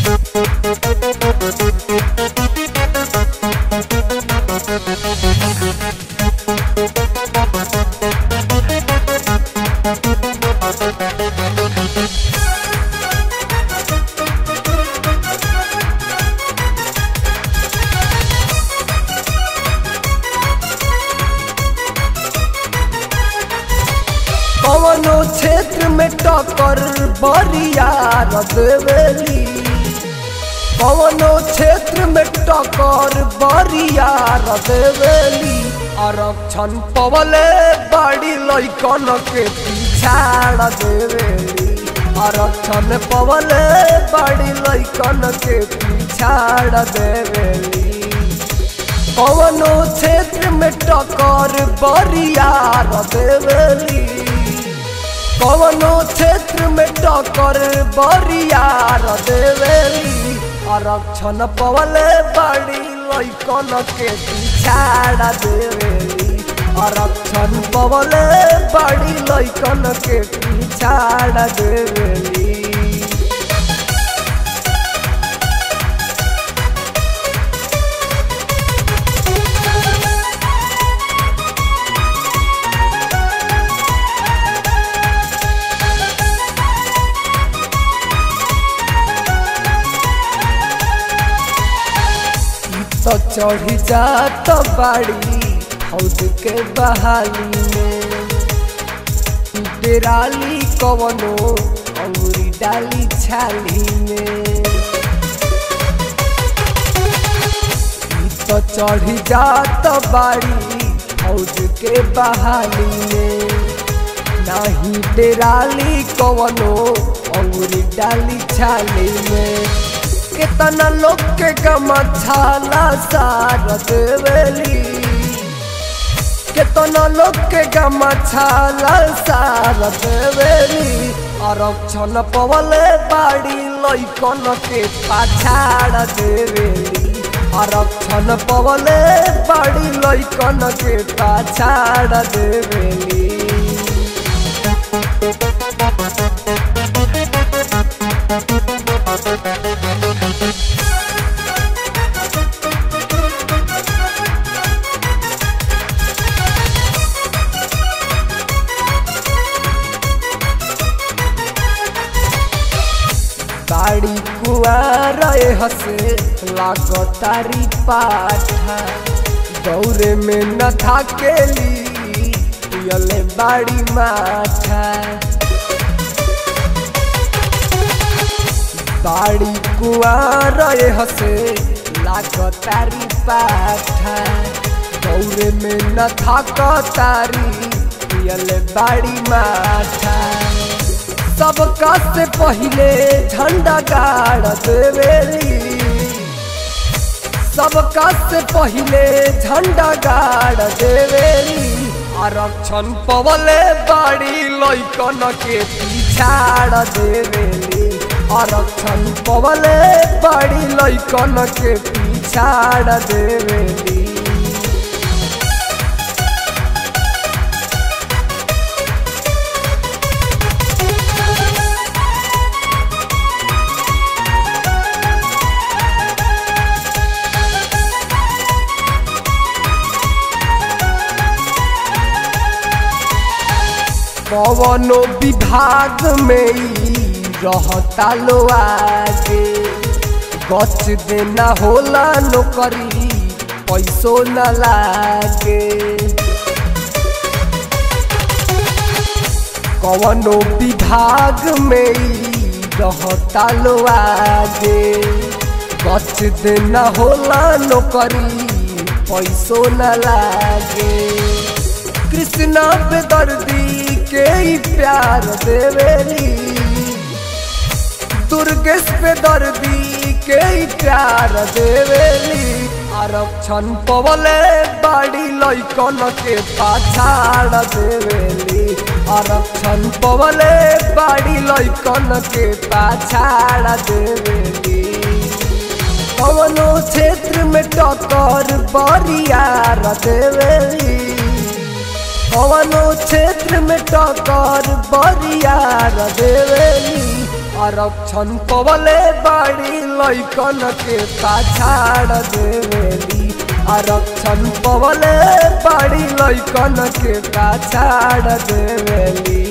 कवनो क्षेत्र में टक्कर बरियार देवेली कवनो क्षेत्र में टक्कर बरियार देवेली आरक्षण पवले बड़ी लैकन के पिछाड़ देवेली आरक्षण पवले बड़ी लैकन के पिछाड़ देवेली कवनो क्षेत्र में टक्कर बरियार देवेली कवनो क्षेत्र में टक्कर बरियार देवेली आरक्षण पवले बड़ी लैकन के पिछाड़ देवेली आरक्षण पवले बड़ी लैकन के पिछाड़ देवेली तो चढ़ी जात बाड़ी हौद के बहाली में डेराली कवनो अंगुरी डाली छाली में ई तो चढ़ी जात बाड़ी हौद के बहाली में नाही डेराली कवनो अंगुरी डाली छाली में केतना लोग के गमछाला सार देवेली केतना लोग के गमछाला सार देवेली आरक्षण पवले बाड़ी लैकन के पाछाड़ देवेली आरक्षण पवले बाड़ी लैकन के पाछाड़ देवेली बाड़ी कुआर हसे लागतारी पाठा दौरे में न थाकेली पियले बाड़ी माठा बाड़ी कुआर हसे लागतारी पाठा दौरे में न थाकतारी पियले बाड़ी माठा सबका से पहले झंडा गाड़ देवेली सबका से पहले झंडा गाड़ देवेली आरक्षण पवले बाड़ी लैकन के पिछाड़ देवेली आरक्षण पवले बाड़ी लैकन के पिछाड़ देवेली कवनो विभाग में ई रहता लो आगे गच देना होला नौकरी पैसो न लागे कवनो विभाग में ई रहता लो आगे गच देना होला नौकरी पैसो न लागे कृष्णा बेदर्दी के ही प्यार देवेली दुर्गेश बेदर्दी के ही प्यार देवेली आरक्षण पवले बाड़ी लैकन के पाछाड़ देवेली आरक्षण पवले बाड़ी लैकन के पाछाड़ देवेली कवनो क्षेत्र में टक्कर बरियार देवेली कवनो क्षेत्र में टक्कर बरियार देवेली आरक्षण पवले बाड़ी लैकन के पाछाड़ देवेली आरक्षण पवले बाड़ी लैकन के पाछाड़ देवेली